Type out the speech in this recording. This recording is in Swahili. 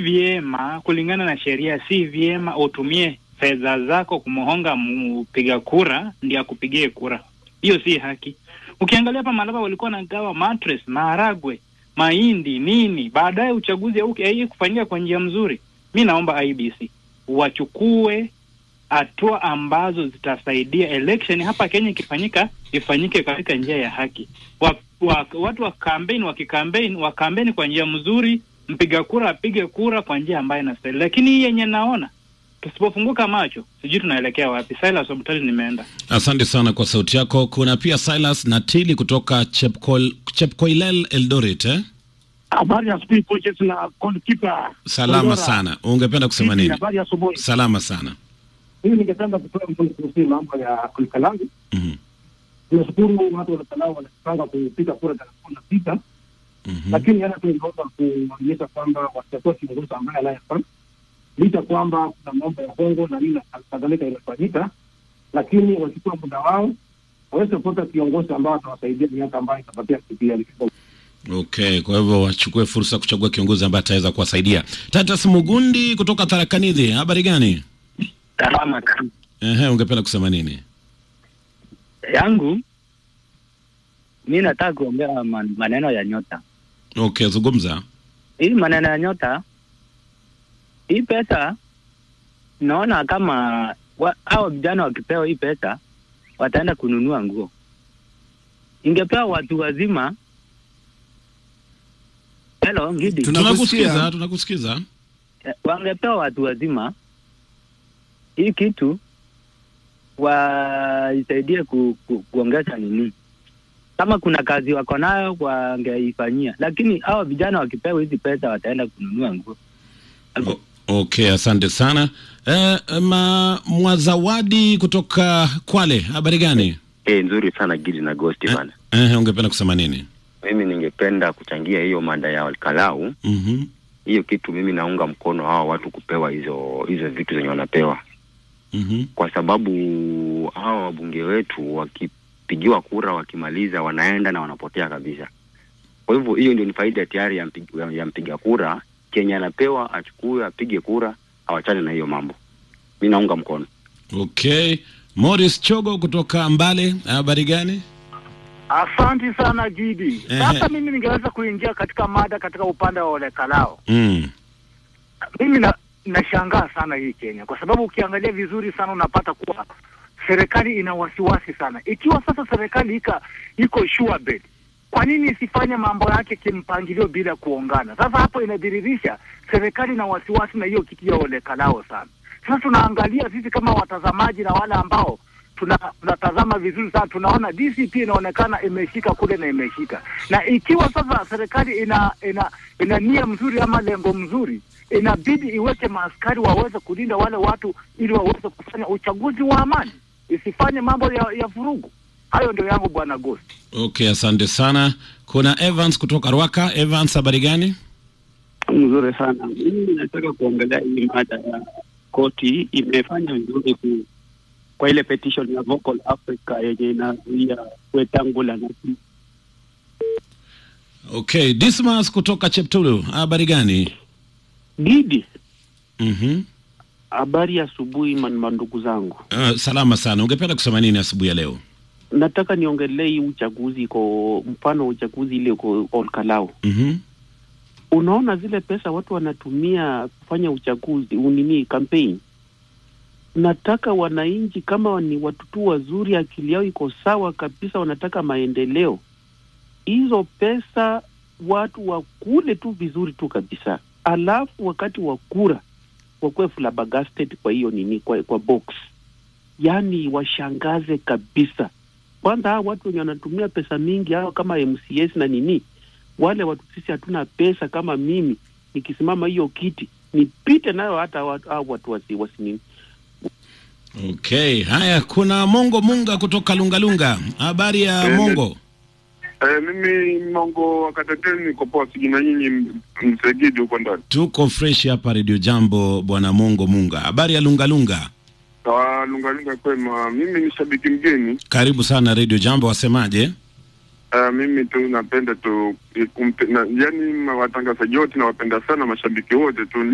vyema kulingana na sheria, si vyema utumie fedha zako kumhonga mpiga kura ndiye akupigie kura. Hiyo si haki. Ukiangalia hapa Malaba walikuwa wanagawa mattress, maharagwe, mahindi, nini, baadaye uchaguzi hauki kufanyika kwa njia mzuri. Mi naomba IBC wachukue hatua ambazo zitasaidia election hapa Kenya ikifanyika ifanyike katika njia ya haki. Wa, wa, watu wa campaign wakikampaign wakampaign kwa njia mzuri, mpiga kura apige kura kwa njia ambayo inastahili. Lakini hii yenye naona tusipofunguka macho, sijui tunaelekea wapi. Silas Omtali, nimeenda. Asante sana kwa sauti yako. Kuna pia Silas Natili kutoka Chepkol, Chepkoilel Eldoret eh? Habari ya asubuhi coaches na goalkeeper. Salama Kondora. sana. Ungependa kusema Vipi, nini? Habari ya asubuhi. Salama sana. Mimi ningependa kutoa mfano kuhusu mambo ya Kalikalangi. Mhm. Tunashukuru watu wa Kalikalangi wanapanga kupiga kura tarehe kumi na sita, Mhm. lakini hata tungeomba kuonyesha kwamba watakuwa kiongozi ambaye anayefaa, licha kwamba kuna mambo ya hongo na nini na kadhalika inafanyika, lakini wachukue muda wao waweze kupata kiongozi ambao atawasaidia miaka ambayo itapatia KPL. Okay, kwa hivyo wachukue fursa kuchagua kiongozi ambaye ataweza kuwasaidia. Tatas Mugundi kutoka Tarakanidhi, habari gani? Salama kabisa. Ehe, ungependa kusema nini? yangu mi nataka kuongea man- maneno ya nyota. Okay, zungumza. Hii maneno ya nyota, hii pesa naona kama wa, hao vijana wakipewa hii pesa wataenda kununua nguo. Ingepewa watu wazima. Hello, Ngidi. Tunakusikiza, tunakusikiza. Eh, wangepewa watu wazima hii kitu waisaidie ku, ku, kuongeza nini, kama kuna kazi wako nayo wangeifanyia, lakini hao vijana wakipewa hizi pesa wataenda kununua nguo. O, okay, asante sana. Eh, ma Mwazawadi kutoka Kwale, habari gani? Eh, nzuri sana Gidi na Ghost bana. Eh, ungependa kusema nini? Mimi ningependa kuchangia hiyo mada ya Kalau. Mhm. Hiyo kitu mimi naunga mkono hao watu kupewa hizo hizo vitu zenye wanapewa, Mhm. kwa sababu hawa wabunge wetu wakipigiwa kura, wakimaliza wanaenda na wanapotea kabisa. Kwa hivyo hiyo ndio ni faida tayari ya, mpig, ya, ya mpiga kura. Kenye anapewa achukue, apige kura, awachane na hiyo mambo. Mi naunga mkono. Okay. Morris Chogo kutoka Mbale, habari gani? Asanti sana Gidi. Ehe. Sasa mimi ningeweza kuingia katika mada katika upande wa olekalao. Mm. Mimi na nashangaa sana hii Kenya kwa sababu ukiangalia vizuri sana unapata kuwa serikali ina wasiwasi sana. Ikiwa sasa serikali ika iko sure bet, kwa nini isifanye mambo yake kimpangilio bila kuongana? Sasa hapo inadhihirisha serikali ina wasiwasi na hiyo kitu ya olekalao sana. Sasa tunaangalia sisi kama watazamaji na wale ambao tuna tunatazama vizuri sana, tunaona DCP inaonekana imeshika kule na imeshika, na ikiwa sasa serikali ina ina ina nia mzuri ama lengo mzuri, inabidi iweke maaskari waweze kulinda wale watu ili waweze kufanya uchaguzi wa amani, isifanye mambo ya, ya vurugu. Hayo ndio yangu bwana Ghost. Okay, asante sana. Kuna Evans kutoka Rwaka. Evans, habari gani? Mzuri sana. Mimi nataka kuongelea hii mada ya koti imefanya vizuri ku, kwa ile petition ya Vocal Africa yenye inazuia Wetangula na Okay, Dismas kutoka Cheptulu, habari gani? Gidi. Mhm. Habari ya asubuhi man- mandugu zangu, Uh, salama sana. Ungependa kusema nini asubuhi ya leo? nataka niongelee hii uchaguzi iko mfano wa uchaguzi ile uko Olkalau. Mhm. Unaona zile pesa watu wanatumia kufanya uchaguzi unini campaign. Nataka wananchi kama ni watu tu wazuri, akili yao iko sawa kabisa, wanataka maendeleo, hizo pesa watu wakule tu vizuri tu kabisa, alafu wakati wa kura wakuwe flabbergasted kwa hiyo nini, kwa, kwa box, yaani washangaze kabisa. Kwanza hao watu wenye wanatumia pesa mingi hao kama MCS na nini, wale watu sisi hatuna pesa. Kama mimi nikisimama hiyo kiti nipite nayo, hata watu, hao watu wasi, wasi nini Okay, haya kuna Mongo Munga kutoka Lungalunga. Habari ya Eh, Mongo? Eh, mimi Mongo wa Kateteni niko poa, sijui na nyinyi m- msegidi huko ndani. Tuko fresh hapa Radio Jambo, bwana Mongo Munga. Habari ya Lungalunga? Ah, Lungalunga kwema. Mimi ni shabiki mgeni. Karibu sana Radio Jambo, wasemaje? Uh, mimi tu napenda tu kumpe, na, yani watangazaji wote nawapenda sana, mashabiki wote tu